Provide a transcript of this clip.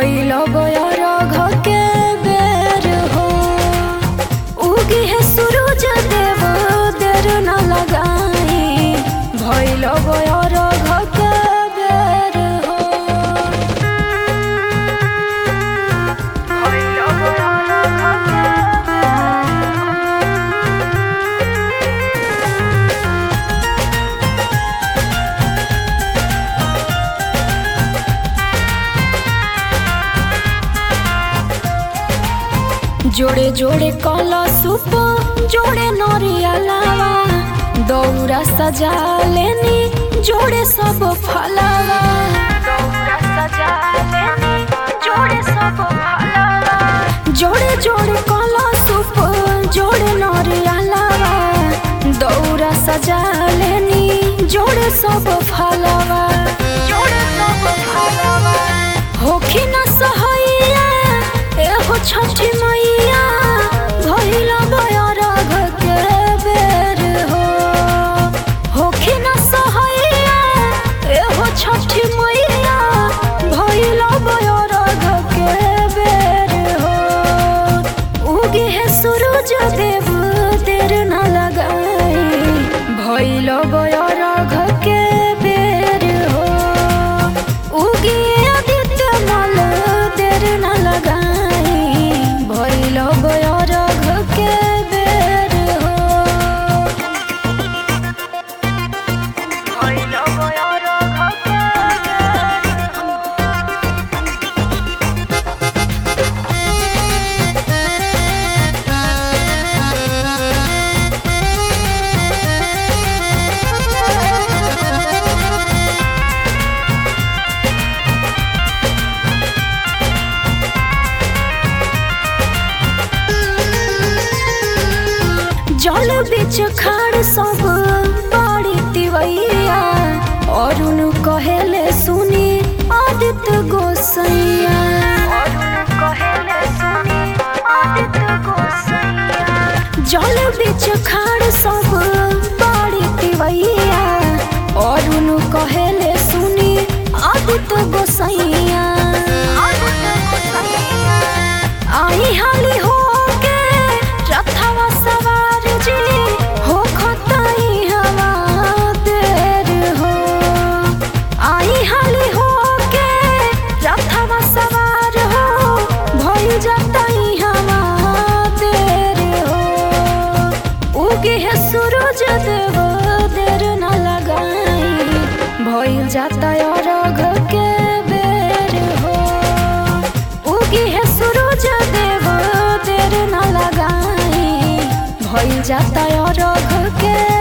भइल बयर घके बेर हो उगी है सूरज देव देर न लगाई भइल बयर घके बेर हो भइल बयर घके बेर जोड़े जोड़े कला सुप जोड़े नरिया लावा दौरा सजा लेनी जोड़े सब फलावा दौरा सजा लेनी जोड़े सब फलावा जोड़े जोड़े कला सुप जोड़े नरिया लावा दौरा सजा लेनी जोड़े सब फलावा जोड़े सब फलावा होखी न सहैया एहो छठी मैया भइल बयर घके बेर हो होखी न सहैया एहो छठी मैया भइल बयर घके बेर हो उगे है सूरज देव देर न लगाई भइल बयर घके बेर हो उगे आदित्य मल देर न लगाई भइल बयर घके बेर हो भइल बयर घके बेर हो जल बिच खाड़ सब बाड़ी तिवैया अरुण कहेले सुनी आदित्य गोसैया जल बिच खाड़ सब बाड़ी तिवैया अरुण कहेले सुनी आदित्य गोसैया आई हाली हो के रथवा सवार जी हो खताई हवा देर हो आई हाली हो के रथवा सवार हो भइल जतई हवा देर हो उगे है सूरज देव देर न लगाई भइल जाता अरघ के बेर हो उगी है सूरज देव देर न लगाई भइल जाता अरघ के